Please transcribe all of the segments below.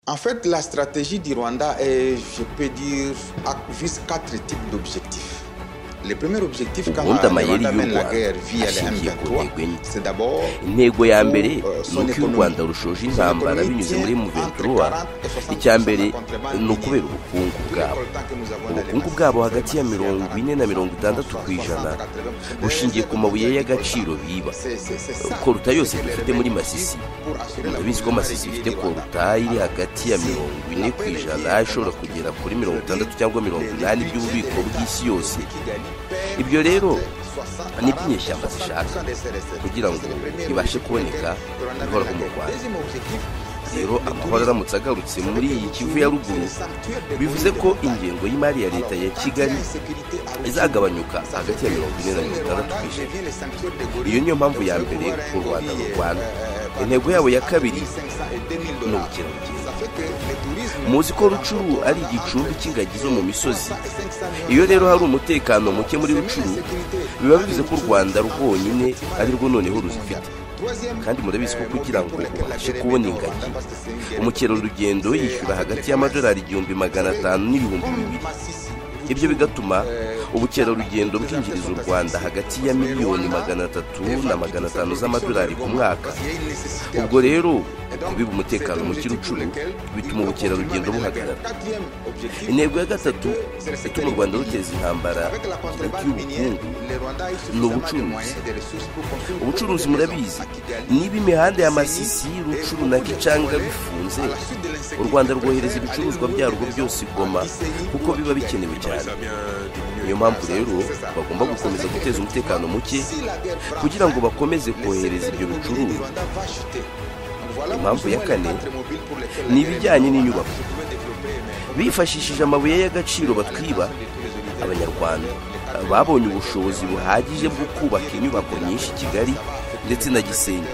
En fait, la stratégie du Rwanda est, je peux dire, vise quatre types d'objectifs. Le premier objectif, quand ubundi le amayeri Rwanda mène la guerre y'u via les rwanda ashingiye ku M23, ntego enye c'est d'abord intego ya mbere euh, ni son uko u économie. rwanda rushoje Son intambara économie binyuze tient muri entre muventura 40 et 60% icya mbere de la contrebande ni ukubera minière. ubukungu bwabo ubukungu ubukungu bwabo hagati ya mirongo ine na mirongo itandatu ku ijana bushingiye ku mabuye y'agaciro biba koruta yose dufite muri masisi murabizi ko masisi ifite korutayi iri hagati ya mirongo ine ku ijana ishobora kugera kuri mirongo itandatu cyangwa mirongo inani by'ububiko bw'isi yose Ibyo rero nibyo inyeshyamba zishaka, kugira ngo ibashe kuboneka ihoraho mu Rwanda. rero amahoro aramutse agarutse muri iyi kivu ya ruguru bivuze ko ingengo y'imari ya leta ya kigali izagabanyuka hagati ya mirongo ine na mirongo itandatu ku ijana iyo niyo mpamvu ya mbere u rwanda mu rwanda intego yabo ya kabiri ni ubukerarugendo muzi ko rucuru ari igicumbi cy'ingagi zo mu misozi iyo rero hari umutekano muke muri rucuru biba bivuze ko u rwanda rwonyine ari rwo noneho ruzifite kandi murabizi ko kugira ngo ubashe kubona ingagi umukerarugendo yishyura hagati y'amadolari igihumbi magana atanu n'ibihumbi bibiri ibyo bigatuma ubukerarugendo bwinjiriza u rwanda hagati ya miliyoni magana atatu na magana atanu z'amadolari ku mwaka ubwo rero kubiba umutekano mu kirucuru bituma ubukerarugendo buhagarara intego ya gatatu ituma u rwanda ruteza intambara hagati y'ubukungu ni ubucuruzi ubucuruzi murabizi niba imihanda ya masisi rucuru na gicanga bifunze u rwanda rwohereza ibicuruzwa byarwo byose i goma kuko biba bikenewe cyane niyo mpamvu rero bagomba gukomeza guteza umutekano muke kugira ngo bakomeze kohereza ibyo bicuruzwa Impamvu ya kane ni ibijyanye n'inyubako bifashishije amabuye y'agaciro batwiba abanyarwanda babonye ubushobozi buhagije bwo kubaka inyubako nyinshi i kigali ndetse na gisenyi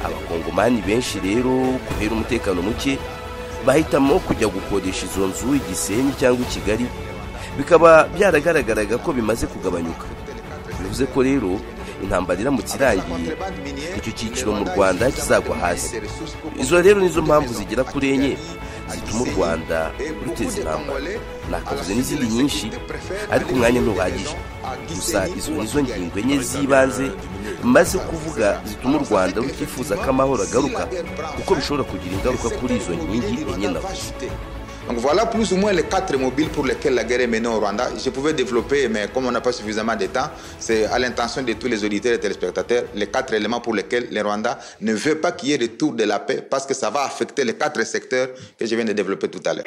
abakongomani benshi rero kubera umutekano muke bahitamo kujya gukodesha izo nzu i gisenyi cyangwa i kigali bikaba byaragaragaraga ko bimaze kugabanyuka bivuze ko rero intambara iramutse irangiye icyo cyiciro mu rwanda kizagwa hasi izo rero nizo mpamvu zigera kuri enye zituma u rwanda ruteza intambara nakavuze n'izindi nyinshi ariko umwanya ntuhagije gusa izo nizo ngingo enye z'ibanze maze kuvuga zituma u rwanda rutifuza ko amahoro agaruka kuko bishobora kugira ingaruka kuri izo nkingi enye navuze Donc voilà plus ou moins les quatre mobiles pour lesquels la guerre est menée au Rwanda. Je pouvais développer, mais comme on n'a pas suffisamment de temps, c'est à l'intention de tous les auditeurs et téléspectateurs, les quatre éléments pour lesquels le Rwanda ne veut pas qu'il y ait retour de la paix, parce que ça va affecter les quatre secteurs que je viens de développer tout à l'heure.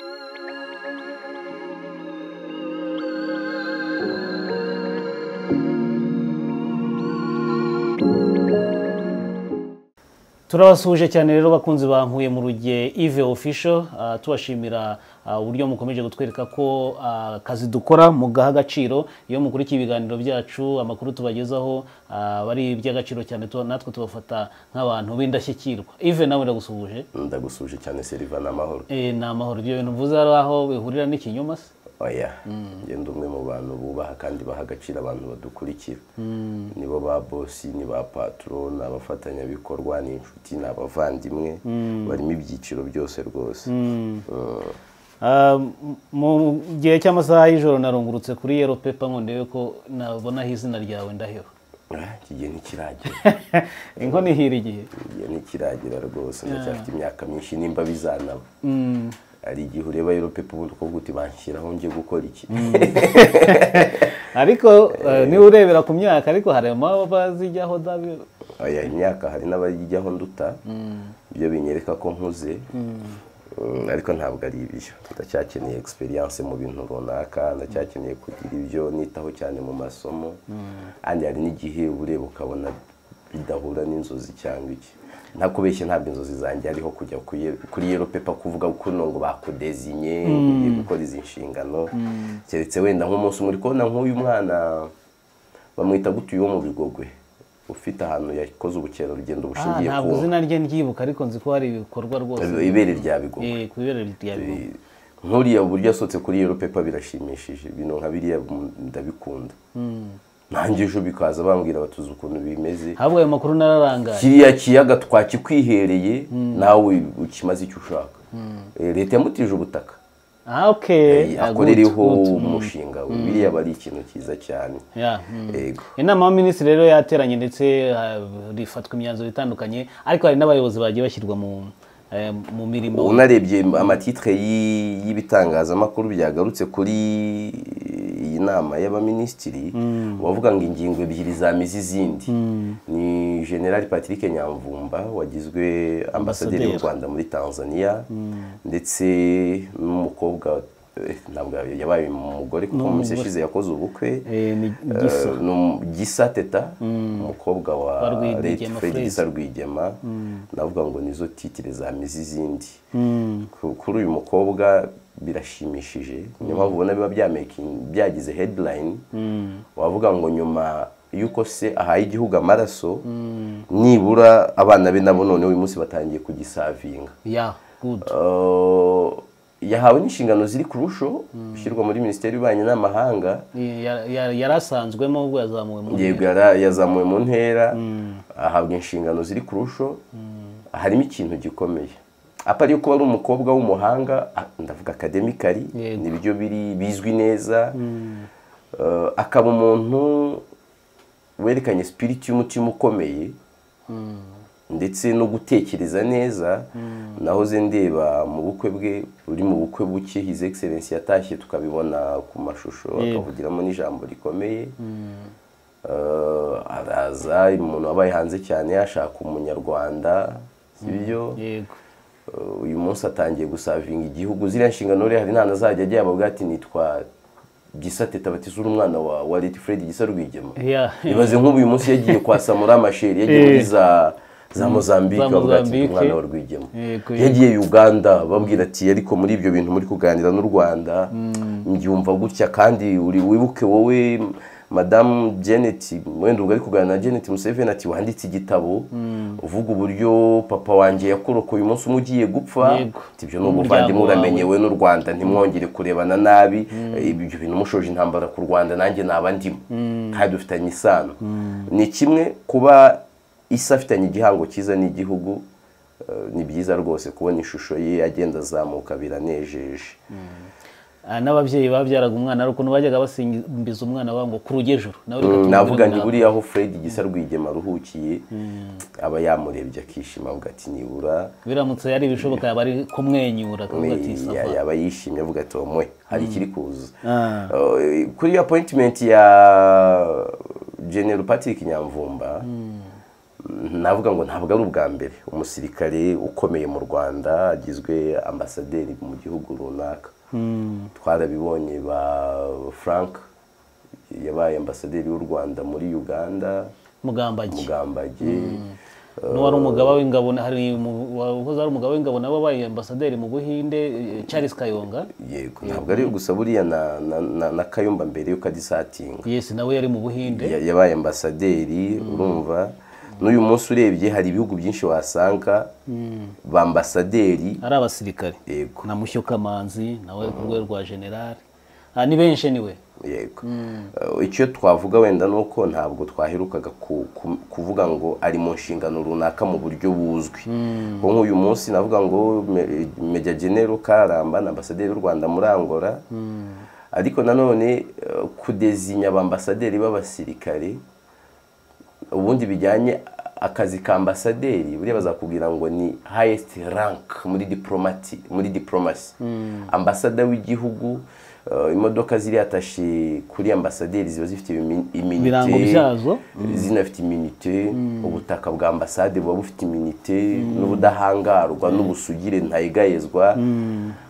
turabasuhuje cyane rero bakunzi bankuye mu ruge ive official ah, tubashimira ah, uburyo mukomeje kutwereka ko ah, akazi dukora mugaha agaciro iyo mukurikiye ibiganiro byacu amakuru tubagezaho ah, bari iby'agaciro cyane tu- natwe tubafata nk'abantu b'indashyikirwa ive nawe ndagusuhuje ndagusuje cyane seriva n'amahoro Eh, ni amahoro ibyo bintu mvuze hari aho bihurira n'ikinyoma se oya ngenda umwe mu bantu bubaha kandi baha agaciro abantu badukurikira nibo ba bosi ni ba patoro ni abafatanyabikorwa ni inshuti ni abavandimwe barimo ibyiciro byose rwose Mm. Ah, m- mu gihe cy'amasaha y'ijoro narungurutse kuri yero pepa ngo ndebe ko nabonaho izina ryawe ndaheba Ah, iki gihe ntikiragera inkono ihira igihe iki gihe ntikiragera rwose ndacyafite imyaka myinshi nimba bizanaba hari igihe ureba europepe ubundi ukavuga uti banshyiraho njye gukora iki ariko eh, niba urebera ku myaka ariko hari abazijyaho dabi oya imyaka hari n'abajyaho nduta ibyo binyereka ko nkuze Mm, ariko ntabwo ari ibyo ndacyakeneye experience mu bintu runaka ndacyakeneye kugira ibyo nitaho cyane mu masomo kandi hari n'igihe uba ureba ukabona bidahura n'inzozi cyangwa iki nta kubeshya ntabwo inzozi zanjye ariho kujya kuri Ye- kuri yero pepa kuvuga ko ngo bakudezinye ugiye gukora izi nshingano keretse wenda nk'umunsi umwe uri kubona nk'uyu mwana bamwita gutuye wo mu bigogwe ufite ahantu yakoze ubukerarugendo Ah, bushingiye ku ntabwo izina rye ndyibuka ariko nzi ko hari ibikorwa rwose ibere rya bigogwe Eh, ku ibere rya Bigoma. nkuriya uburyo yasohotse kuri yero pepa birashimishije ibintu nka biriya mu- ndabikunda nanjye ejo bikaza bambwira batuzi ukuntu bimeze ahubwo ayo makuru nararangaye kiriya kiyaga twakikwihereye nawe ukimaze icyo ushaka leta yamutije ubutaka Ah, okay. Ah, good, akoreraho good. umushinga we biriya aba ari ikintu cyiza cyane Yeah, mm. yego inama y'abaminisitiri rero yateranye ndetse ah, rifatwa imyanzuro itandukanye ariko hari n'abayobozi bagiye bashyirwa mu eh, mu mirimo unarebye amatitre y'i- y'ibitangazamakuru byagarutse kuri iyi nama y'abaminisitiri bavuga ngo ingingo ebyiri zamize izindi ni general patrick nyamvumba wagizwe ambasaderi w'u Ambasaderi. rwanda muri tanzania ndetse n'umukobwa eh, ntabwo yabaye umugore kuko mu minsi yashize yakoze ubukwe eh, ni gisa Eh, ni um- Gisa teta umukobwa Wa wa Rwigema Lady Fred Fred. Gisa Rwigema navuga ngo nizo titire zamize izindi Ku- kuri uyu mukobwa birashimishije niyo mpamvu ubona biba byamaking- byagize headline wavuga ngo nyuma y'uko se ahaye igihugu amaraso nibura abana be nabo none uyu munsi batangiye kugisavinga yeah good Eh, yahawe n'inshingano ziri kurusho ushyirwa muri minisiteri y'ububanyi n'amahanga Ya- ya- yari asanzwemo ubwo yazamuwe mu yego yara- yazamuwe mu ntera ahabwa inshingano ziri kurusho harimo ikintu gikomeye apari yuko ari umukobwa w'umuhanga a- ndavuga akademikari Yego. nibyo biri bizwi neza Eh, akaba umuntu werekanye sipiriti y'umutima ukomeye ndetse no gutekereza neza nahoze ndeba mu bukwe bwe uri mu bukwe buke his excellence yatashye tukabibona ku mashusho Yego. akavugiramo n'ijambo rikomeye Eh, araza umuntu wabaye hanze cyane yashaka umunyarwanda sibyo yego Eh, uyu munsi atangiye gusavinga igihugu ziriya nshingano rero hari nta azajya agiye ababwira ati nitwa gisa teta batizura umwana wa wa leti fred gisa rwigema yeah ibaze nk'ubu uyu munsi yagiye kwasamura amasheri yagiye muri za za mozambique Za bavuga ati Mozambique. umwana wa rwigema Yego, yego. yagiye uganda babwira ati ariko muri ibyo bintu muri kuganira n'u rwanda mbyumva gutya kandi uri wibuke wowe madamu janet wenda ubwo ari kuganira na janet museveni ati wanditse igitabo uvuga uburyo papa wanjye yakurokoye umunsi umwe ugiye gupfa Yego. Ati, ibyo ni ubuvandimwe Umuryango wawe. uramenye yewe n'u rwanda ntimwongere kurebana nabi Eh, ibyo bintu mushoje intambara ku rwanda nanjye naba ndimo kandi dufitanye isano ni kimwe kuba isi afitanye igihango cyiza n'igihugu eh, ni byiza rwose kubona ishusho ye agenda azamuka biranejeje Ah, n'ababyeyi babyaraga umwana ari ukuntu bajyaga basimbiza umwana wabo ngo kurujyejuru nawe reka tumubwire navuga ngo nawe. buriya aho fred gisa rwigema aruhukiye aba yamurebye akishima avuga ati nibura biramutse yari ibishoboka yaba ari kumwenyura akavuga ati ya- sawa yaba yishimye avuga ati omwe hari ikiri kuza Ah. Eh, kuri appointment ya general patrick nyamvumba navuga ngo ntabwo ari ubwa mbere umusirikare ukomeye mu rwanda agizwe ambasaderi mu gihugu runaka twarabibonye ba frank yabaye ambasaderi w'u rwanda muri uganda mugambage mugambage n'uwari umugaba w'ingabo na- hari mu- wahoze ari umugaba w'ingabo nabo babaye ambasaderi mu buhinde eh, Charles Kayonga yego ntabwo ari gusa buriya na- na- na- na kayumba mbere yuko adisatinga yes nawe yari mu buhinde Ya- yabaye ambasaderi urumva n'uyu munsi urebye hari ibihugu byinshi wasanga ba ambasaderi ari abasirikare yego na Mushyo Kamanzi nawe ku rwego rwa general Ah, ni benshi niwe yego Eh, icyo twavuga wenda ni uko ntabwo twaherukaga ku- ku- kuvuga ngo ari mu nshingano runaka mu buryo buzwi kuko nk'uyu munsi navuga ngo Me- meja genero karamba na ambasaderi w'u rwanda muri angola ariko nanone eh, kudezinya abambasaderi b'abasirikare ubundi bijyanye akazi ka ambasaderi buriya bazakubwira ngo ni highest rank muri diplomati muri diplomasi ambasada w'igihugu eh, imodoka ziri atashe kuri ambasaderi ziba zifite imi- iminite Ibirango byazo. zinafite iminite ubutaka bwa ambasade buba bufite iminite n'ubudahangarwa n'ubusugire ntayegayezwa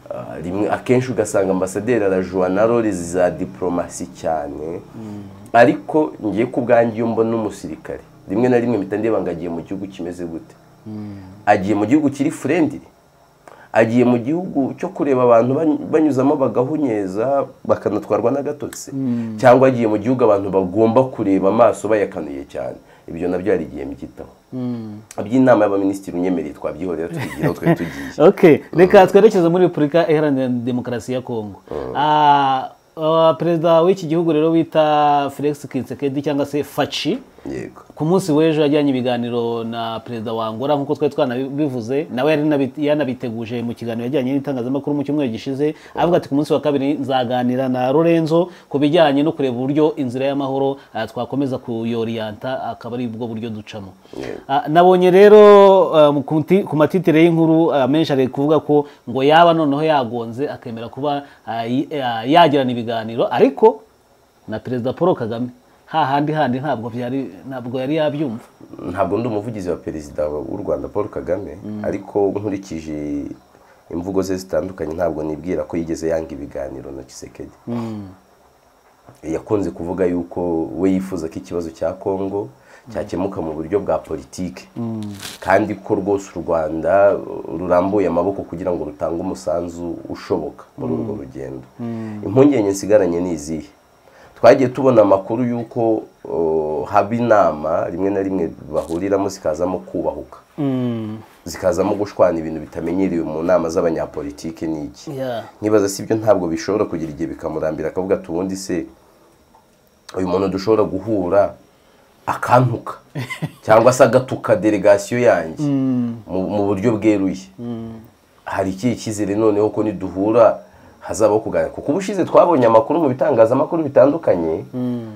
Eh, rimwe akenshi ugasanga ambasaderi arajura na role za diplomasi cyane ariko ngiye ku bwanjye iyo mbona umusirikare rimwe na rimwe mpita ndeba ngo agiye mu gihugu kimeze gute agiye mu gihugu kiri furendiri agiye mu gihugu cyo kureba abantu bany- banyuzamo bagahunyeza bakanatwarwa n'agatotsi cyangwa agiye mu gihugu abantu bagomba kureba amaso bayakanuye cyane ibyo nabyo hari igihe mbyitaho iby'inama y'abaminisitiri unyemereye twabyihorera tubigeraho twari tugiye okay reka twerekeze muri repubulika iharanira demokarasi ya kongo Ah, ah, perezida w'iki gihugu rero bita felix kitsekedi cyangwa se faci yego ku munsi w'ejo yajyanye ibiganiro na perezida wa Angola nk'uko twari twanabivuze nawe yari nabi- yanabiteguje mu kiganiro yajyanye n'itangazamakuru mu cyumweru gishize avuga ati ku munsi wa kabiri nzaganira na Lorenzo ku bijyanye no kureba uburyo inzira y'amahoro ah, twakomeza kuyoriyanta akaba ari bwo buryo ducamo Ah, nabonye rero ah, mu kunti- ku matitire y'inkuru ah, menshi ari kuvuga ko ngo yaba noneho yagonze akemera kuba ah, yi- ah, yagirana ibiganiro ariko na perezida paul kagame hahandi handi ntabwo byari ntabwo yari yabyumva ntabwo ndi umuvugizi wa perezida w'u rwanda paul kagame ariko nkurikije imvugo ze zitandukanye ntabwo nibwira ko yigeze yanga ibiganiro na kisekedi yakunze kuvuga yuko we yifuza ko ikibazo cya kongo cyakemuka mu buryo bwa politike kandi ko rwose u rwanda rurambuye amaboko kugira ngo rutange umusanzu ushoboka muri urwo rugendo impungenge nsigaranye ni izihe twagiye tubona amakuru y'uko uh, haba inama rimwe na rimwe bahuriramo zikazamo kubahuka zikazamo gushwana ibintu bitamenyerewe mu nama z'abanyapolitike ni iki Yeah. nkibaza si ibyo ntabwo bishobora kugira igihe bikamurambira akavuga ati ubundi se uyu muntu dushobora guhura akantuka cyangwa se agatuka delegasiyo yanjye mu mu buryo bweruye hari ikihe cyizere noneho ko niduhura hazabaho kuganira kuko ubushize twabonye amakuru mu bitangazamakuru bitandukanye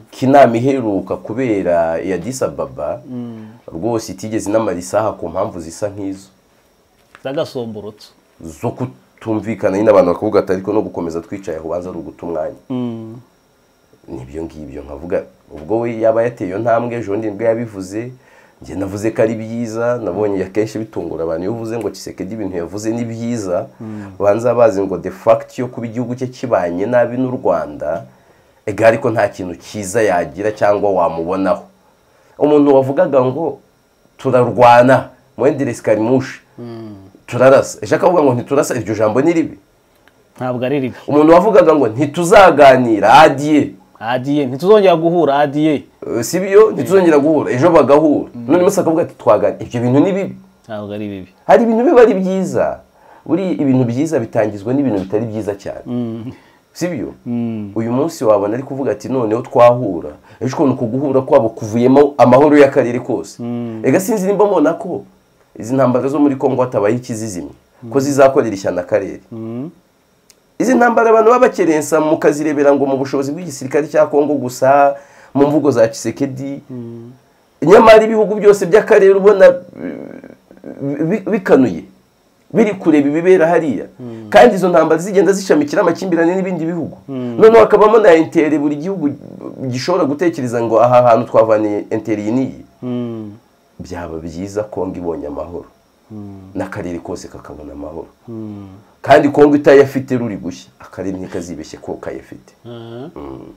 ko inama iheruka kubera iya disababa rwose itigeze inamara isaha ku mpamvu zisa nk'izo zagasomborotso zo kutumvikana nyine abantu bakavuga ati ariko no gukomeza twicaye aho ubanza ari uguta umwanya nibyo ngibyo nkavuga ubwo we yaba yateye iyo ntambwe ejo bundi nibwo yabivuze njye navuze ko ari byiza nabonye akenshi bitungura abantu iyo uvuze ngo kisekedi ibintu yavuze ni byiza banza bazi ngo de facto yo kuba igihugu cye kibanye nabi n'u rwanda ega ariko nta kintu cyiza yagira cyangwa wamubonaho umuntu wavugaga ngo turarwana muhenderesi karimushi turarasa ejo akavuga ngo ntiturasa iryo jambo ni ribi ntabwo ari ribi umuntu wavugaga ngo ntituzaganira adiye adiye ntituzongera guhura adiye Eh, si byo ntituzongera guhura ejo bagahura none munsi akavuga ati twaganira ibyo bintu ni bibi ntabwo ari bibi hari ibintu biba ari byiza buri ibintu byiza bitangizwa n'ibintu bitari byiza cyane si byo uyu munsi wabona ari kuvuga ati noneho twahura ejo ukuntu uku guhura kwabo kuvuyemo amahoro y'akarere kose ega sinzi nimba mbona ko izi ntambara zo muri kongo hatabaye ikizizimya ko zizakorera ishyano akarere izi ntambara abantu baba bakerensa mukazirebera ngo mu bushobozi bw'igisirikare cya kongo gusa mu mvugo za kisekedi nyamara ibihugu byose by'akarere ubona bi- bi- bikanuye biri kureba ibibera hariya kandi izo ntambara zigenda zishamikira amakimbirane n'ibindi bihugu noneho hakabamo na intere buri gihugu gishobora gutekereza ngo aha hantu twavaniye intere iyi n'iyi byaba byiza kongo ibonye amahoro n'akarere kose kakabona amahoro kandi kongo itayafite ruri gushya akarere ntikazibeshye ko kayafite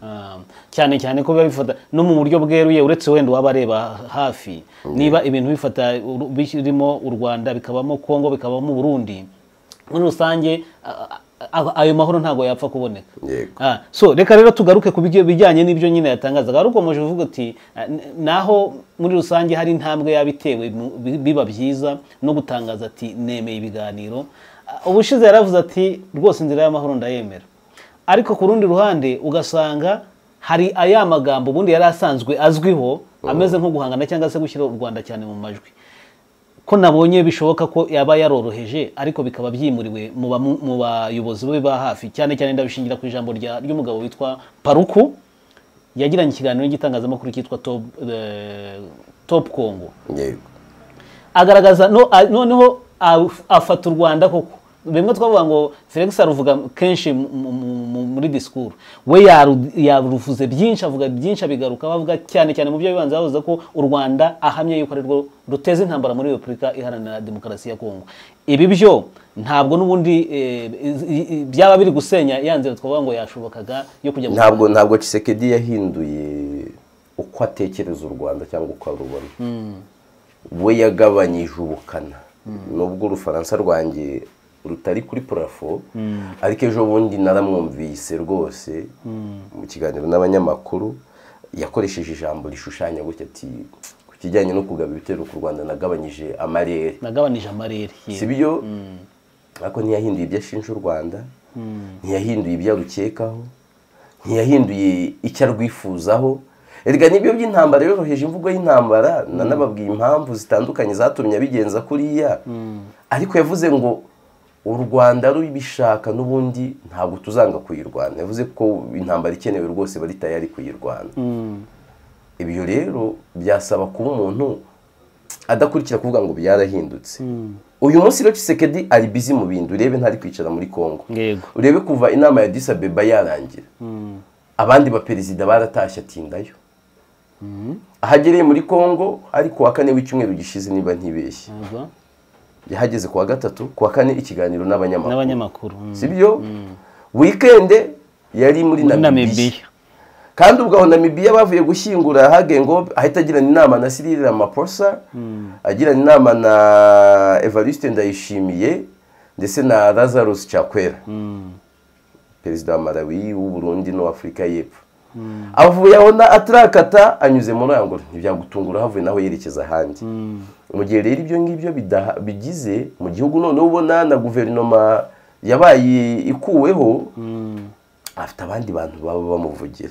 Ah, cyane cyane ko biba bifata no mu buryo bweruye uretse wenda uwaba areba hafi niba ibintu bifata uru- birimo u rwanda bikabamo kongo bikabamo burundi muri rusange ah, ah, ayo mahoro ntabwo yapfa kuboneka Yego. Ah, so reka rero tugaruke ku bijya- bijyanye n'ibyo nyine yatangazaga hari ukomeje uvuga ati ah, n- naho muri rusange hari intambwe yabitewe biba byiza no gutangaza ati nemeye ibiganiro Ah, ubushize yaravuze ati rwose inzira y'amahoro ndayemera ariko ku rundi ruhande ugasanga hari aya magambo ubundi yari asanzwe azwiho ameze nko guhangana cyangwa se gushyira u rwanda cyane mu majwi ko nabonye bishoboka ko yaba yaroroheje ariko bikaba byimuriwe mu bamu- mu bayobozi be ba hafi cyane cyane ndabishingira ku ijambo rya- ry'umugabo witwa paruku yagiranye ikiganiro n'igitangazamakuru cyitwa top, eh, top congo yego agaragaza no- a- noneho af- afata u rwanda koko bimwe twavuga ngo felix aruvuga kenshi mu- mu- mu- muri disikuru we yaru- yaruvuze byinshi avuga byinshi abigaruka bavuga cyane cyane mu byo bibanza bavuze ko u rwanda ahamya yuko ari rwo ruteza intambara muri repubulika iharanira demokarasi ya kongo ibi byo ntabwo n'ubundi eh, iz- i- i- byaba biri gusenya ya nzira twavuga ngo yashobokaga yo kujya mu ntabwo ntabwo Tshisekedi yahinduye uko atekereza u Rwanda cyangwa uko arubona we yagabanyije ubukana nubwo urufaransa rwanjye rutari kuri purafo ariko ejo bundi naramwumvise rwose mu kiganiro n'abanyamakuru yakoresheje ijambo rishushanya gutya ati ku kijyanye no kugaba ibitero ku Rwanda nagabanyije amarere nagabanije amarere yewe. si byo ariko ntiyahinduye ibyo ashinja u rwanda ntiyahinduye ibyo arukekaho ntiyahinduye icyo arwifuzaho erega nibyo by'intambara yoroheje imvugo y'intambara nanababwiye impamvu zitandukanye zatumye abigenza kuriya ariko yavuze ngo u rwanda rubishaka n'ubundi ntabwo tuzanga kuyirwana yavuze ko intambara ikenewe rwose bari tayari kuyirwana ibyo rero byasaba kuba umuntu adakurikira kuvuga ngo byarahindutse uyu munsi rero kisekedi ari bizi mu bintu urebe ntari kwicara muri congo urebe kuva inama ya disabeba yarangira abandi baperezida baratashye atindayo ahagereye muri congo ari kuwa kane w'icyumweru gishize niba ntibeshye yahageze kuwa gatatu kuwa kane ikiganiro n'abanyamakuru sibyo wikende yari muri namibiya kandi ubwo aho namibiya bavuye gushyingura hagengo ahita agirana inama na sirire Ramaphosa agirana inama na evariste ndayishimiye ndetse na lazarus cakwera perezida wa malawi w'uburundi n'uw'afurika y'epfo avuye aho na atarakata anyuze muri aya ngo ntibyagutungura havuye naho yerekeza ahandi mu gihe rero ibyo ngibyo bigize mu gihugu noneho ubona na guverinoma yabaye ikuweho afite abandi bantu baba bamuvugira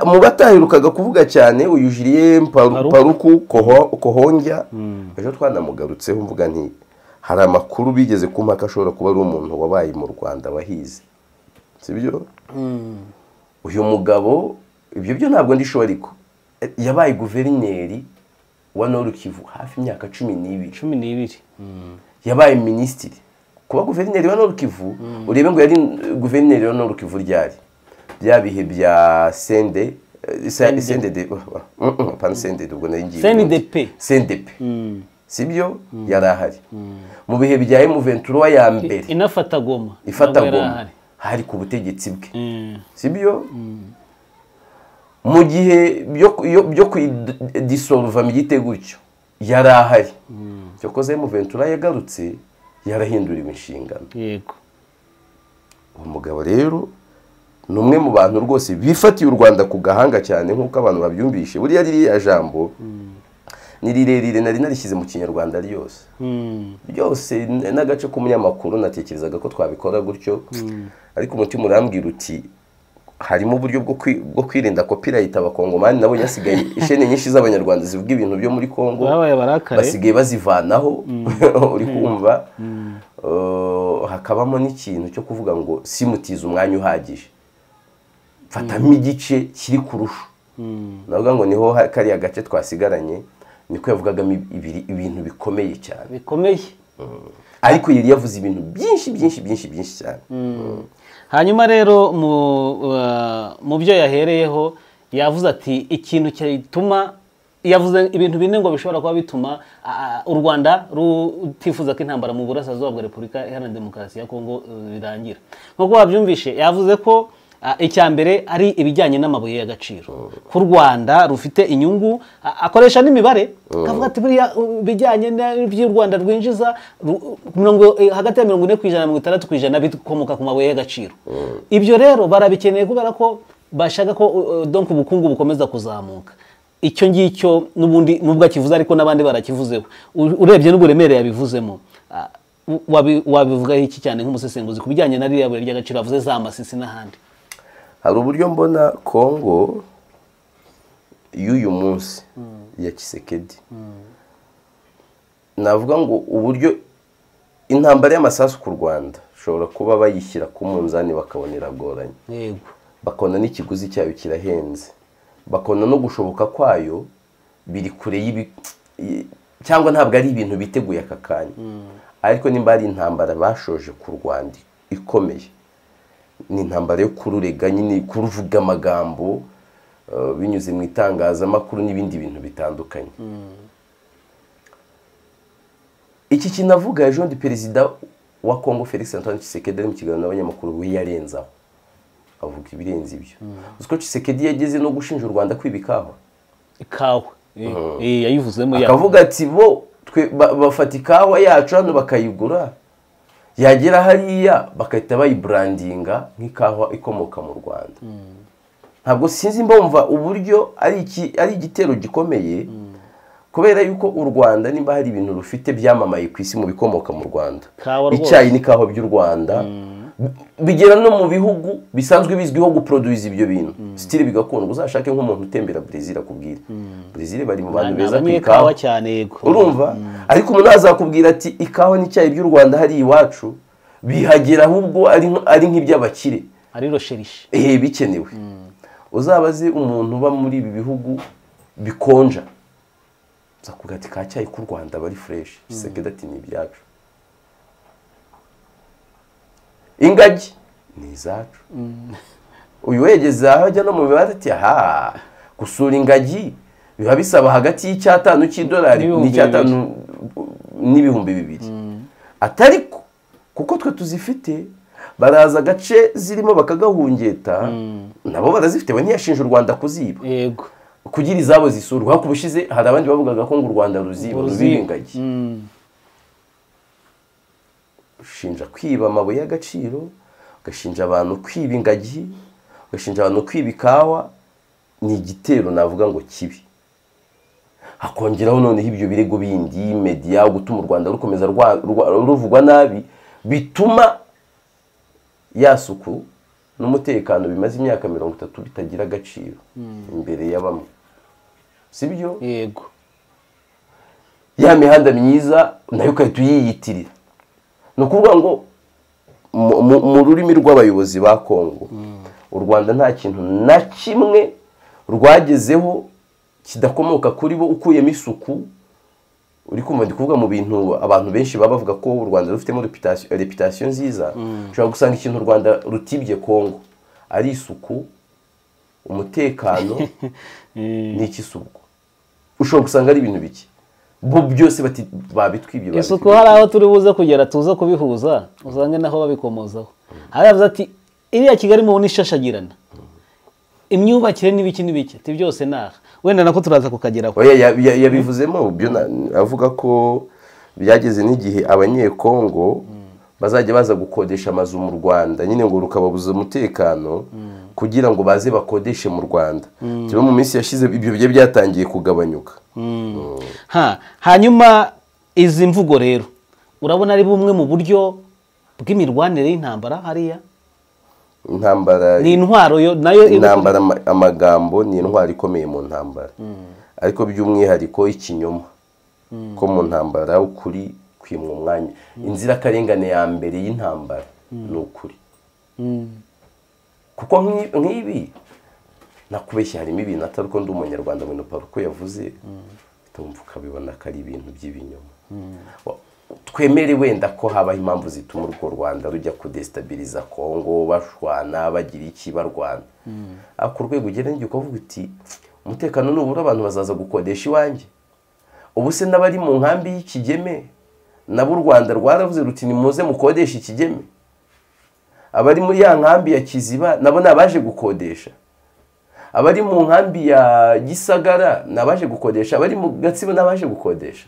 mu bataherukaga kuvuga cyane uyu jiriye paruku kohongya ejo twanamugarutseho mvuga nti hari amakuru bigeze ku mpaka ashobora kuba ari umuntu wabaye mu rwanda wahize sibyo uyu mugabo ibyo byo ntabwo ndisho ariko yabaye guverineri wa Kivu hafi imyaka cumi n'ibiri cumi n'ibiri yabaye minisitiri kuba guverineri wa Kivu urebe ngo yari guverineri wa Kivu ryari bya bihe bya sende sendede pana sendede ubwo nari ngiye sendepe sendepe sibyo yari ahari mu bihe bya emuventura ya mbere inafata goma ifata goma hari ku butegetsi bwe sibyo mu gihe byo kuyidisoluva mu gite gutyo yari ahari cyakoze emuventura yagarutse yarahinduriwe inshingano yego uwo mugabo rero ni umwe mu bantu rwose bifatiye u rwanda ku gahanga cyane nk'uko abantu babyumvishe buriya ririya jambo ni rirerire nari narishyize mu kinyarwanda ryose ryose n'agace k'umunyamakuru natekerezaga ko twabikora gutyo ariko umutima urambwira uti harimo uburyo bwo kwirinda kopirayita abakongomani nabo yasigaye ishene nyinshi z'abanyarwanda zivuga ibintu byo muri congo basigaye bazivanaho uri kumva hakabamo n'ikintu cyo kuvuga ngo simutize umwanya uhagije fatamo igice kiri kurusha navuga ngo niho kariya gace twasigaranye niko yavugagamo ibintu bikomeye cyane bikomeye ariko yari yavuze ibintu byinshi byinshi byinshi byinshi cyane hanyuma rero mu byo yahereyeho yavuze ati ikintu gituma yavuze ibintu bine ngo bishobora kuba bituma u rwanda rutifuza ko intambara mu burasirazuba bwa repubulika iharanira demokarasi ya kongo birangira nk'uko wabyumvishe yavuze ko icya mbere ari ibijyanye n'amabuye y'agaciro ku rwanda rufite inyungu akoresha n'imibare akavuga ati buriya ibijyanye n'ibyo u rwanda rwinjiza hagati ya mirongo ine ku ijana mirongo itandatu ku ijana bikomoka ku mabuye y'agaciro ibyo rero barabikeneye kubera ko bashaka ko donka ubukungu bukomeza kuzamuka icyo ngicyo n'ubundi nubwo akivuze ariko n'abandi barakivuzeho urebye n'uburemere yabivuzemo wabivugaho iki cyane nk'umusesenguzi ku bijyanye na ririya buye ry'agaciro avuze za masisi n'ahandi hari uburyo mbona kongo y'uyu munsi ya kisekedi navuga ngo uburyo intambara y'amasasu ku rwanda ishobora kuba bayishyira ku munzani bakabona iragoranye bakabona n'ikiguzi cyayo kirahenze bakabona no gushoboka kwayo biri kure y'ibi cyangwa ntabwo ari ibintu biteguye aka kanya ariko nimba ari intambara bashoje ku rwanda ikomeye ni intambara yo kururega nyine kuruvuga amagambo binyuze mu itangazamakuru n'ibindi bintu bitandukanye iki kinavuga ejo ndi perezida wa kongo felix antoine Tshisekedi ari mu kiganiro n'abanyamakuru we yarenzaho avuga ibirenze ibyo uzi ko Tshisekedi yageze no gushinja u rwanda kwiba ikawa ikawa yayivuzemo akavuga ati bo bafata ikawa yacu hano bakayigura yagera hariya bagahita bayiburandinga nk'ikawa ikomoka mu rwanda ntabwo sinzi mbumva uburyo ari igitero gikomeye kubera yuko u rwanda niba hari ibintu rufite byamamaye ku isi mu bikomoka mu rwanda icyayi n'ikawa by'u rwanda bigera no mu bihugu bisanzwe bizwiho guproduza ibyo bintu sitiri bigakundwa uzashake nk'umuntu utembera brezil akubwira brezil bari mu bantu beza ku ikawa ikawa cyane yego urumva ariko umuntu azakubwira ati ikawa n'icyayi by'u rwanda hariya iwacu bihagera ahubwo ari nk- ari nk'iby'abakire ari rosherishi ehe bikenewe uzabaze umuntu uba muri ibi bihugu bikonja uzakubwira ati ka cyayi k'u rwanda bari fureshi gisegeda ati ni ibyacu ingagi ni izacu uyu wegeze aho ajya no mu mibare ati aha gusura ingagi biba bisaba hagati y'icyatanu cy'idolari N'ibihumbi n'icyatanu n'ibihumbi bibiri atari ko kuko twe tuzifite baraza agace zirimo bakagahungeta nabo barazifite we ntiyashinja u rwanda kuziba yego kugira izabo zisurwa ariko ubushize hari abandi bavugaga ko ngo u rwanda ruziba rubiba ingagi Mm. ushinja kwiba amabuye y'agaciro ugashinja abantu kwiba ingagi ugashinja abantu kwiba ikawa ni igitero navuga ngo kibi hakongeraho noneho ibyo birego bindi mediya gutuma u rwanda rukomeza rwa- rwa- ruvugwa nabi bituma ya suku n'umutekano bimaze imyaka mirongo itatu bitagira agaciro imbere ya bamwe si byo yego ya mihanda myiza nayo ugahita uyiyitirira ni ukuvuga ngo mu- mu- mu rurimi rw'abayobozi ba kongo u rwanda nta kintu na kimwe rwagezeho kidakomoka kuri bo ukuyemo isuku uri kumva ndi kuvuga mu bintu abantu benshi baba bavuga ko u rwanda rufitemo reputation- reputasiyo nziza ushobora gusanga ikintu u rwanda rutibye kongo ari isuku umutekano n'iki si ubwo ushobora gusanga ari ibintu bike bo byose bati- babitwibye isuku babitwibye. hari aho turi buze kugera tuza kubihuza usange naho babikomozaho hari abavuze ati iriya kigali mubona ishashagirana imyubakire n'ibiki n'ibiki ati byose ni aha wenda nako turaza kukageraho oya ya- ya- yabivuzemo byo na- avuga ko byageze n'igihe abanyekongo bazajya baza gukodesha amazu mu rwanda nyine ngo rukababuza umutekano kugira ngo baze bakodeshe mu rwanda kiba mu minsi yashize ibyo bigiye byatangiye kugabanyuka ha hanyuma izi mvugo rero urabona ari bumwe mu buryo bw'imirwanire y'intambara hariya intambara ni intwaro yo nayo iba- intambara ama- amagambo ni intwaro ikomeye mu ntambara ariko by'umwihariko ikinyoma ko mu ntambara ukuri kwimwa umwanya inzirakarengane ya mbere y'intambara ni ukuri kuko nk'i- nk'ibi nakubeshya harimo ibintu atari ko ndi umunyarwanda ngo nopara uko yavuze utumva ukabibona ko ari ibintu by'ibinyoma Wa- twemere wenda ko habaho impamvu zituma urwo rwanda rujya kudesitabiliza kongo bashwana bagira iki barwana ariko ku rwego ugera n'igihe ukavuga uti umutekano nubura abantu bazaza gukodesha iwanjye ubu se n'abari mu nkambi y'ikigeme nabo u rwanda rwaravuze ruti nimuze mukodeshe ikigeme abari muri ya nkambi ya kiziba nabo ni abaje gukodesha abari mu nkambi ya gisagara ni abaje gukodesha abari mu gatsibo ni abaje gukodesha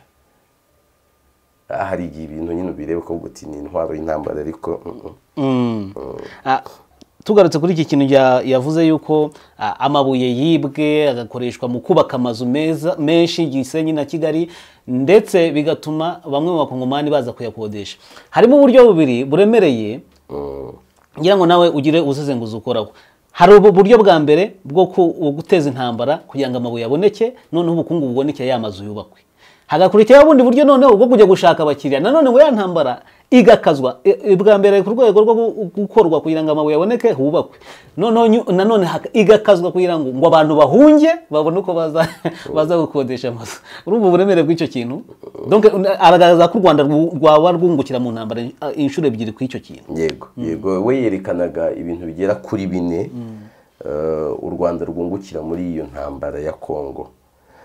Ah, hari igihe ibintu nyine ubireba ko uti ni intwaro y'intambara ariko mm, mm. Mm. Ah, tugarutse kuri iki kintu ya- yavuze yuko ah, amabuye yibwe agakoreshwa mu kubaka amazu meza menshi Gisenyi na Kigali ndetse bigatuma bamwe mu bakongomani baza kuyakodesha harimo uburyo bubiri buremereye ngira ngo nawe ugire ubusesenguzi ukoraho hari ubu buryo bwa mbere bwo ku- wo guteza intambara kugira ngo amabuye aboneke noneho ubukungu buboneke ya mazu yubakwe hagakurikiraho ubundi buryo noneho bwo kujya gushaka abakiriya nanone ngo ya ntambara igakazwa E- e, bwa mbere ku rwego rwo gu- gukorwa kugira ngo amabuye aboneke hubakwe noneho nyu- nanone haka- igakazwa kugira ngo ngo abantu bahunge babone uko baza baza gukodesha amazu urumva uburemere bw'icyo kintu donc una- aragaragaza ko u rwanda rwu- rwaba rwungukira mu ntambara eh, inshuro ebyiri kw'icyo kintu yego yego we yerekanaga ibintu bigera kuri bine eh, u rwanda rwungukira muri iyo ntambara ya kongo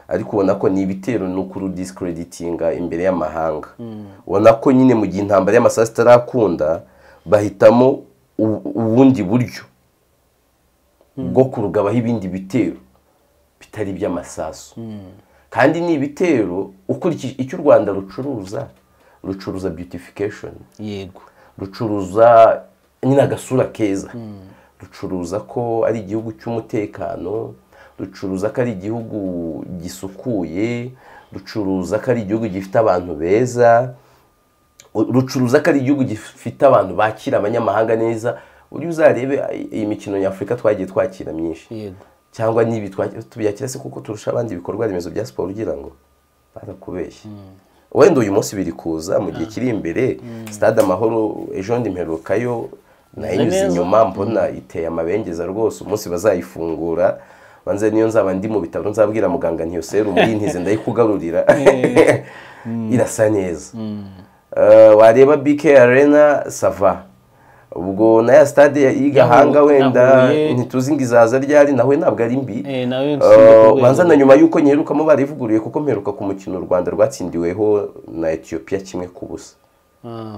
ariko ubona ko ni ibitero no kurudisikreditinga imbere y'amahanga ubona ko nyine mu gihe intambara y'amasaha itarakunda bahitamo u- ubundi buryo bwo kurugabaho ibindi bitero bitari iby'amasasu kandi ni ibitero ukurikije icyo u rwanda rucuruza rucuruza beautification yego rucuruza nyine agasura keza rucuruza ko ari igihugu cy'umutekano rucuruza ko ari igihugu gisukuye rucuruza ko ari igihugu gifite abantu beza rucuruza ko ari igihugu gifite abantu bakira abanyamahanga neza ujye uzarebe iyi mikino nyafurika twagiye twakira myinshi yego cyangwa nibi twa- tubiyakira se kuko turusha abandi ibikorwa remezo bya siporo ugira ngo barakubeshya wenda uyu munsi biri kuza mu gihe kiri imbere stade amahoro ejo ndi mperukayo nayinyuze neza. inyuma mbona iteye amabengeza rwose umunsi bazayifungura banze niyo nzaba ndi mu bitaro nzabwira muganga ntiyo serumu yintize ndayikugarurira irasa neza Eh, wareba bk arena sava ubwo na ya stade ya- y'igahanga Yahu- wenda yahuye- ntituzi ngo izaza ryari nawe ntabwo ari mbi Eh, nawe Eh, nsimbuka urwego. banza na nyuma y'uko nyerukamo barivuguruye kuko mperuka ku mukino u rwanda rwatsindiweho na etiyopiya kimwe ku busa Ah.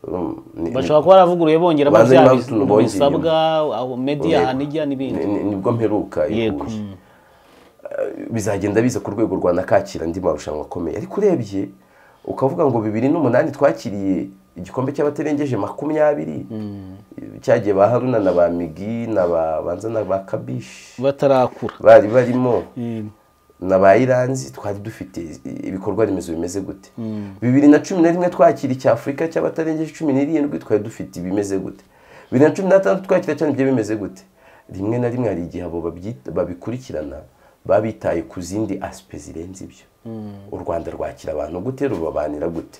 Um, ni- bashobora kuba baravuguruye bongera Banza impamvu bya tunabongeye bisabwa aho media Yego. hanijya n'ibindi ni- ni- nibwo mperuka Yego. iguye. Eh, bizagenda biza ku rwego rwa nakakira andi marushanwa akomeye ariko urebye ukavuga ngo bibiri n'umunani twakiriye igikombe cy'abatarengeje makumyabiri cyagiye ba haruna na ba migi na ba banza na ba kabishi batarakura bari barimo Yego. na ba iranzi twari dufite ibikorwa remezo bimeze gute bibiri na cumi na rimwe twakira icyafurika cy'abatarengeje cumi n'irindwi twari dufite ibimeze gute bibiri na cumi n'atandatu twakira cyane ibyo bimeze gute rimwe na rimwe hari igihe abo babyita- babikurikirana babitaye ku zindi asipe zirenze ibyo u rwanda rwakira abantu gute rubabanira gute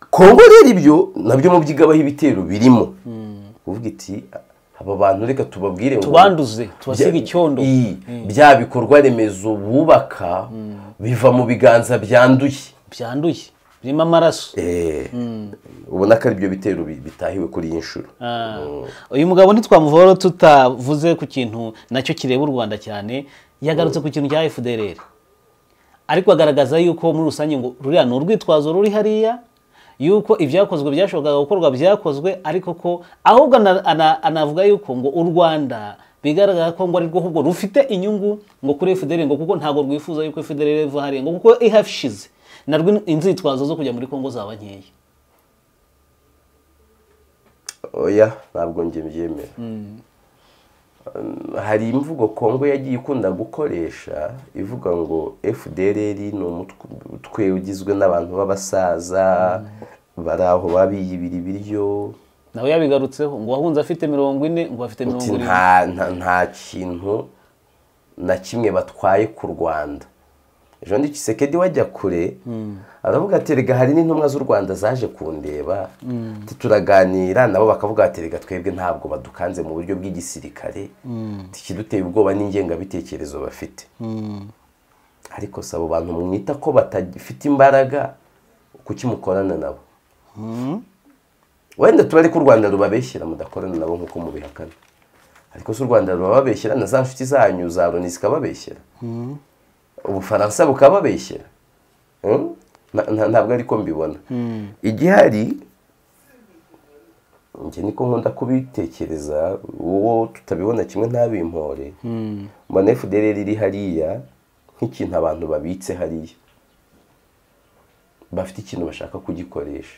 kongo rero ibyo nabyo mubyigabaho ibitero birimo uvuga iti aba bantu reka tubabwire ngo- tubanduze tubasige bya- icyondo i- bya bikorwa remezo bubaka biva mu biganza byanduye byanduye birimo amaraso ubona ko aribyo bitero bi- bitahiwe kuri iyi nshuro Ah. uyu mugabo ntitwamuvaho tutavuze ku kintu nacyo kireba u rwanda cyane yagarutse ku kintu cya fdrr ariko agaragaza yuko muri rusange ngo ruriya ni urwitwazo ruri hariya yuko ibyakozwe byashobokaga gukorwa byakozwe ariko ko ahubwo ana- ana- anavuga yuko ngo u rwanda bigaragara ko ngo ari rwo ahubwo rufite inyungu ngo kuri fdrr ngo kuko ntabwo rwifuza yuko fdrr iva hariya ngo kuko ihashize narwo inzitwazo zo kujya muri kongo zaba nkeya oya ntabwo njye mbyemera Um, hari imvugo kongo yagiye ikunda gukoresha ivuga ngo fdrr ni umutwe ugizwe n'abantu b'abasaza bari aho babiyibira ibiryo nawe yabigarutseho ngo wahunze afite mirongo ine ngo afite mirongo Uti irindwi nta nta- nta kintu na kimwe batwaye ku rwanda ejo ndi kisekedi wajya kure aravuga ati rega hari n'intumwa z'u rwanda zaje kundeba Ati, turaganira nabo bakavuga ati rega twebwe ntabwo badukanze mu buryo bw'igisirikare tikiduteye ubwoba n'ingengabitekerezo bafite ariko si abo bantu mwita ko batafite imbaraga kuki mukorana nabo wenda tuba ariko u rwanda rubabeshyira mudakorana nabo nk'uko mubihakana ariko si u rwanda rubababeshyira na za nshuti zanyu za loni zikababeshyira ubufaransa bukababeshyira Mm? Na- na- ntabwo ariko mbibona igihari njye niko nkunda kubitekereza uwo tutabibona kimwe ntabimpore mbona fdr iri hariya nk'ikintu abantu babitse hariya bafite ikintu bashaka kugikoresha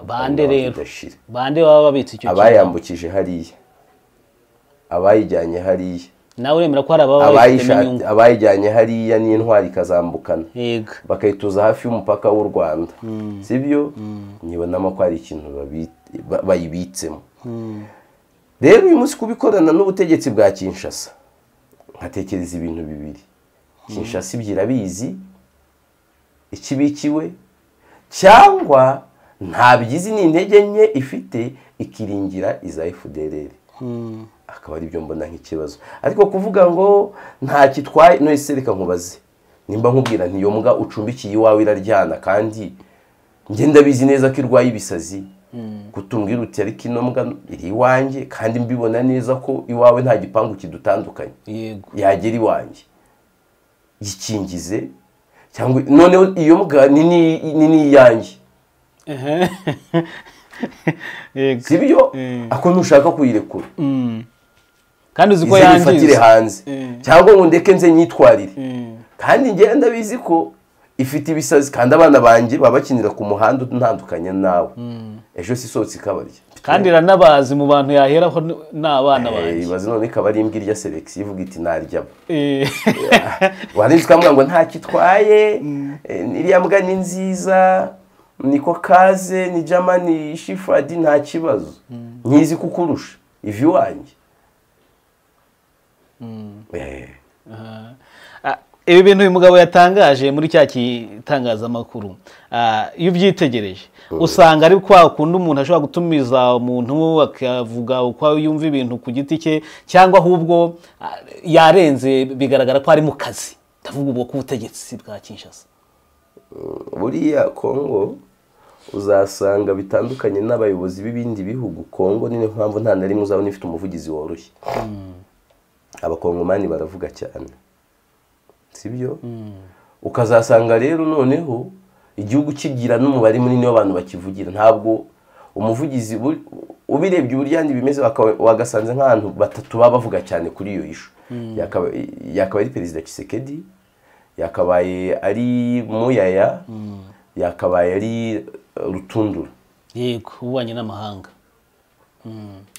bande rero kidashira bande baba babitse icyo kintu abayambukije hariya abayijyanye hariya nawe uremera ko hari ababa babifitemo abayisha- inyungu abayijyanye hariya n'intwari ikazambukana yego bakayituza hafi y'umupaka w'u rwanda sibyo nyibonamo ko hari ikintu babi- ba- bayibitsemo rero uyu munsi kubikorana n'ubutegetsi bwa kinshasa nkatekereza ibintu bibiri kinshasa ibyo irabizi ikibikiwe cyangwa ntabyizi ni intege nke ifite ikiringira iza fdr akaba aribyo mbona nk'ikibazo ariko kuvuga ngo nta kitwaye none reka nkubaze nimba nkubwira nti iyo mbwa ucumbikiye iwawe iraryana kandi ngenda bizi neza ko irwaye ibisazi kutumbwira uti ariko ino mbwa iri iwanjye kandi mbibona neza ko iwawe nta gipangu kidutandukanye yego yagera iwanjye yikingize cyangwa noneho iyo mbwa ni ni- ni n'iyanjye yego si byo ako ntushaka kuyirekura kandi uzi ko ize nifatire yangiza hanze cyangwa ngo ndeke nze nyitwarire kandi ngenda bizi ko ifite ibisazi kandi abana banjye baba bakinira ku muhanda utandukanye nawe ejo si isohotse ikabarya kandi iranabazi mu bantu yaheraho n- n'abana Eh, banjye ibaze none ikaba ari imbwa irya selekisi ivuga iti narya Eh, wanditse ukavuga ngo ntacyo itwaye eh, iriya mbwa ni nziza niko kaze ni jamani shifadi nta kibazo nkizi kukurusha ivi iwanjye Eh, Aha. Ah, ibi bintu uyu mugabo yatangaje muri cya gitangazamakuru ah, iyo ubyitegereje usanga ari kwa kundi umuntu ashobora gutumiza umuntu akavuga uko yumva ibintu ku giti cye cyangwa ahubwo ah, yarenze bigaragara ko ari mu kazi ndavuga ubwo k'ubutegetsi bwa kinshasa buriya kongo uzasanga bitandukanye n'abayobozi b'ibindi bihugu kongo niyo mpamvu nta na rimwe uzabona ifite umuvugizi woroshye abakongomani baravuga cyane sibyo ukazasanga rero noneho igihugu kigira n'umubare munini w'abantu bakivugira ntabwo umuvugizi bu- ubirebye uburyane bimeze waka- wagasanze nk'abantu batatu baba bavuga cyane kuri iyo ishu Yakaba- yakabaye ari perezida kisekedi yakabaye ari muyaya yakabaye ari eh, rutundura yego ububanyi n'amahanga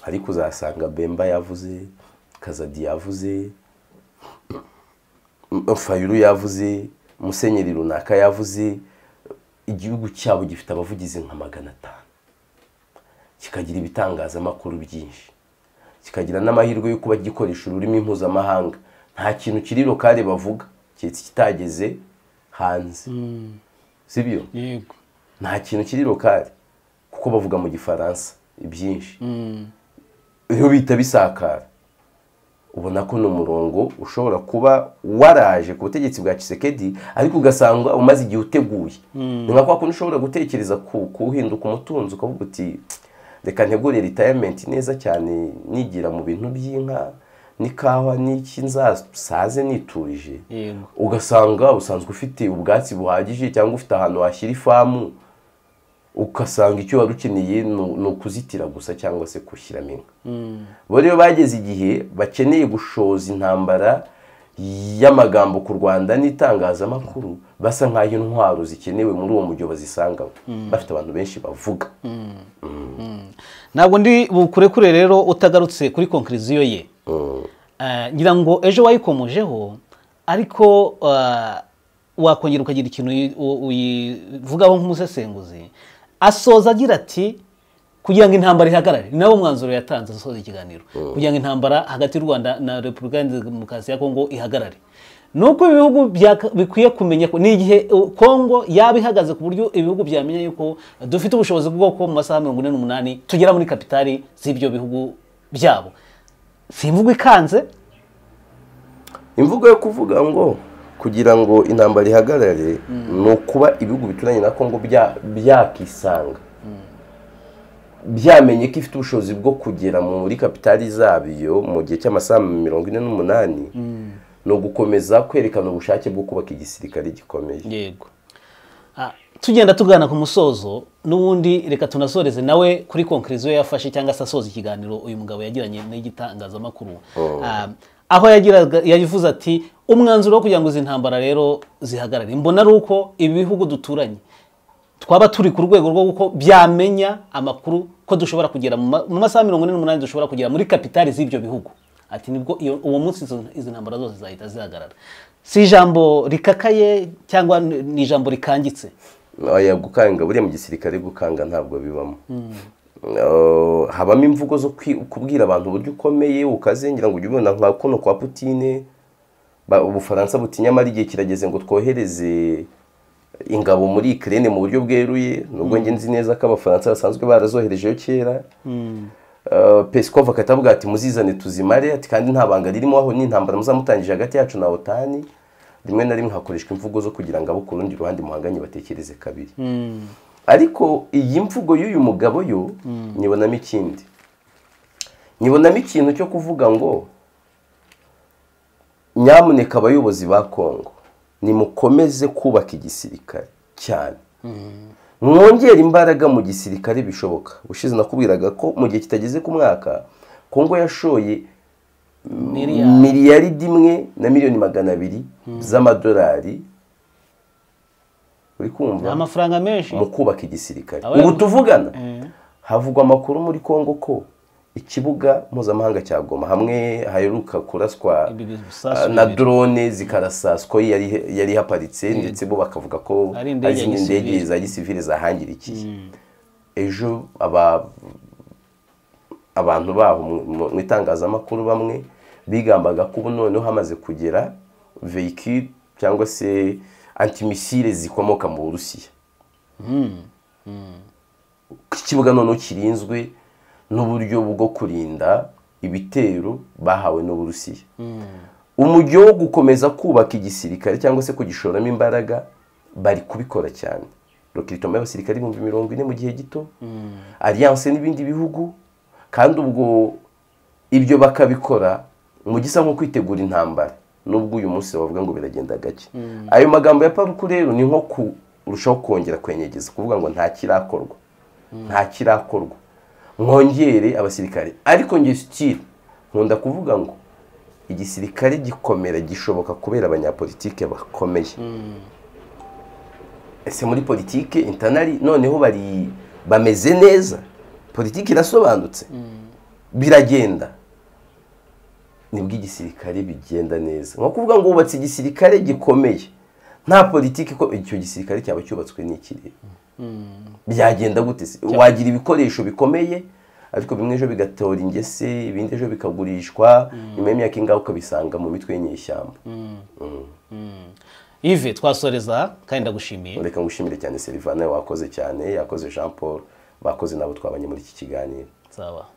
ariko uzasanga bemba yavuze kazadi yavuze M- fayulu yavuze musenyeri runaka yavuze igihugu cyabo gifite abavugizi nka magana atanu kikagira ibitangazamakuru byinshi kikagira n'amahirwe yo kuba gikoresha ururimi mpuzamahanga nta kintu kiri lokale bavuga keretse kitageze hanze sibyo yego nta kintu kiri lokale kuko bavuga mu gifaransa ibyinshi iyo bita bisakara ubona ko ni umurongo ushobora kuba waraje ku butegetsi bwa kisekedi ariko ugasanga umaze igihe uteguye ni nka kwa kundi ushobora gutekereza ku- kuwuhinduka umutunzi ukavuga uti reka ntegure ritayamenti neza cyane nigira mu bintu by'inka n'ikawa n'iki nzasaze niturije yego ugasanga usanzwe ufite ubwatsi buhagije cyangwa ufite ahantu washyira ifamu ugasanga icyo wari ukeneye ni- ni ukuzitira gusa cyangwa se gushyiramo inka bo rero bageze igihe bakeneye gushoza intambara y'amagambo ku rwanda n'itangazamakuru basa nk'aho intwaro zikenewe muri uwo mujyo bazisangamo bafite abantu benshi bavuga ntabwo ndi bukurekure rero utagarutse kuri konkiriziyo ye Eh, ngira ngo ejo wayikomojeho ariko ah, wakongera ukagira ikintu uyi- u- uyivugaho nk'umusesenguzi asoza agira ati kugira ngo intambara ihagarare ni nawo mwanzuro yatanze asoza ikiganiro kugira ngo intambara hagati y'u rwanda na repubulika ya demokarasi ya kongo ihagarare nuko ibi bihugu byaka- bikwiye kumenya ko ni igihe uh, kongo yaba ihagaze ku buryo ibihugu byamenya yuko dufite ubushobozi bw'uko mu masaha mirongo ine n'umunani tugera muri kapitali z'ibyo bihugu byabo si imvugo ikanze imvugo yo kuvuga ngo kugira ngo intambara ihagarare ni ukuba ibihugu bituranye na kongo bya- byakisanga byamenye ko ifite ubushobozi bwo kugera muri kapitali zabyo mu gihe cy'amasaha mirongo ine n'umunani ni ugukomeza kwerekana ubushake bwo kubaka igisirikare gikomeye yego Ah, tugenda tugana ku musozo n'ubundi reka tunasoreze nawe kuri konkiriziyo yafashe cyangwa se asoza ikiganiro uyu mugabo yagiranye n'igitangazamakuru Ah, aho yagiraga yavuze ati umwanzuro wo kugira ngo izi ntambara rero zihagarare mbona ari uko ibi bihugu duturanye twaba turi ku rwego rwo kuko byamenya amakuru ko dushobora kugera mu ma- mu masaha mirongo ine n'umunani dushobora kugera muri kapitali z'ibyo bihugu ati nibwo iyo- uwo munsi izo- izi ntambara zose zahita zihagarara si ijambo rikakaye cyangwa ni ni ijambo rikangitse oya gukanga buriya mu gisirikare gukanga ntabwo bibamo Eh, habamo imvugo zo kwi- kubwira abantu uburyo ukomeye ukazengira ngo ujye ubona nka kuno kwa putine ba- ubufaransa butinya amara igihe kirageze ngo twohereze ingabo muri ikirere mu buryo bweruye nubwo njye nzi neza ko abafaransa basanzwe barazoherejeyo kera Eh, pesikova akatavuga ati muzizane tuzimare ati kandi nta banga ririmo aho n'intambara muzamutangije hagati yacu na otani rimwe na rimwe hakoreshwa imvugo zo kugira ngo abo ku rundi ruhande muhanganye batekereze kabiri ariko iyi mvugo y'uyu mugabo yo nyibonamo ikindi nyibonamo ikintu cyo kuvuga ngo nyamuneka abayobozi ba kongo nimukomeze kubaka igisirikare cyane mwongere imbaraga mu gisirikare bishoboka ubushize nakubwiraga ko mu gihe kitageze ku mwaka kongo yashoye Miliyari. miliyaridi imwe na miliyoni magana abiri z'amadolari uri ni kumva amafaranga menshi mu kubaka igisirikare Aba- ubu tuvugana havugwa amakuru muri kongo ko ikibuga mpuzamahanga cya goma hamwe haheruka kuraswa Ibi bisasu ah, na bibiri. drone zikarasaswa yari yari ihaparitse ndetse bo bakavuga ko Ari indege hari izindi ya gisivili. ndege za gisivili zahangirikiye ejo aba abantu baho mu- mu- mu itangazamakuru bamwe bigambaga ko ubu noneho hamaze kugera vehicule cyangwa se antimisile zikomoka mu burusiya ikibuga noneho kirinzwe n'uburyo bwo kurinda ibitero bahawe n'uburusiya umujyi wo gukomeza kubaka igisirikare cyangwa se kugishoramo imbaraga bari kubikora cyane rokiritoma y'abasirikare ibihumbi mirongo ine mu gihe gito alliance n'ibindi bihugu kandi ubwo ibyo bakabikora mu gisa nko kwitegura intambara nubwo uyu munsi bavuga ngo biragenda gake ayo magambo ya paruku rero ni nko kurushaho kongera kwenyegeza kuvuga ngo nta kirakorwa nta kirakorwa mwongere abasirikare ariko nge sitire nkunda kuvuga ngo igisirikare gikomera gishoboka kubera abanyapolitike bakomeye ese muri politike intanari noneho bari bameze neza politike irasobanutse biragenda nibwo igisirikare bigenda neza ni ukuvuga ngo wubatse igisirikare gikomeye nta politiki ko icyo gisirikare cyaba cyubatswe n'ikirere byagenda gute se wagira ibikoresho bikomeye ariko bimwe ejo bigatora ingese ibindi ejo bikagurishwa nyuma y'imyaka ingahe ukabisanga mu mitwe y'inyeshyamba ive twasoreza kandi ndagushimiye reka ngushimire cyane serivane wakoze cyane yakoze jean paul bakoze nabo twabanye muri iki kiganiro sawa